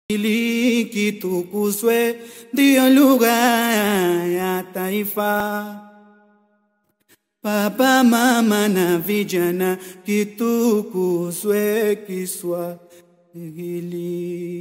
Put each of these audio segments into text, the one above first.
ili kitukuzwe, ndiyo lugha ya taifa. Baba, mama na vijana, kitukuzwe Kiswahili.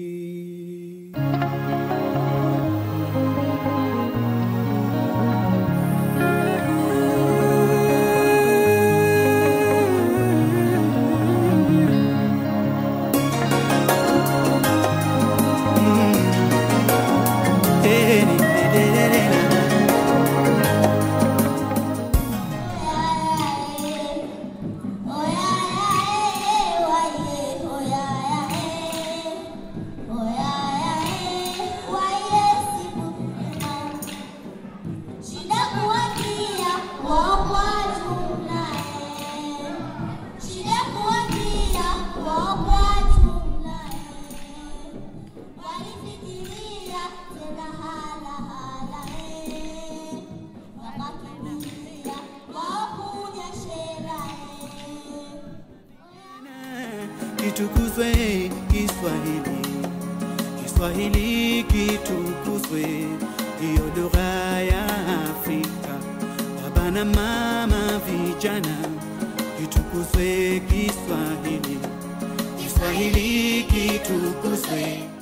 Kitukuzwe Kiswahili, Kiswahili kitukuzwe, ndiyo lugha ya Afrika. Baba na mama, vijana, kitukuzwe Kiswahili, Kiswahili kitukuzwe.